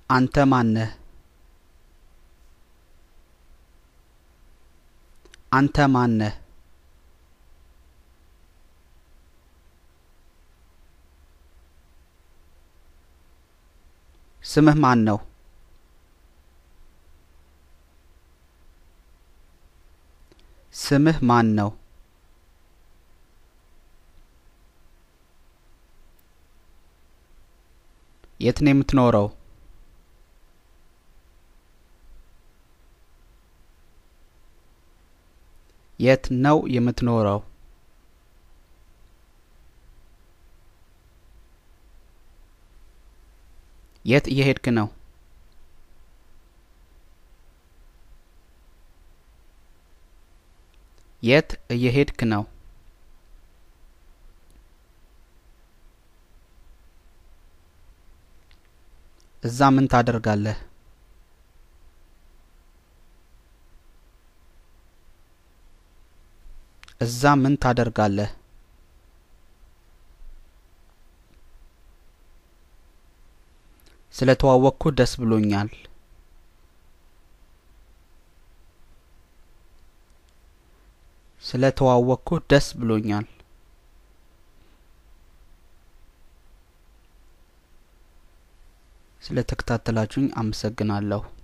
አንተ ማነህ? አንተ ማነህ? ስምህ ማን ነው? ስምህ ማን ነው? የት ነው የምትኖረው? የት ነው የምትኖረው? የት እየሄድክ ነው? የት እየሄድክ ነው? እዛ ምን ታደርጋለህ? እዛ ምን ታደርጋለህ? ስለ ተዋወቅኩህ ደስ ብሎኛል። ስለ ተዋወቅኩህ ደስ ብሎኛል። ስለ ተከታተላችሁኝ አመሰግናለሁ።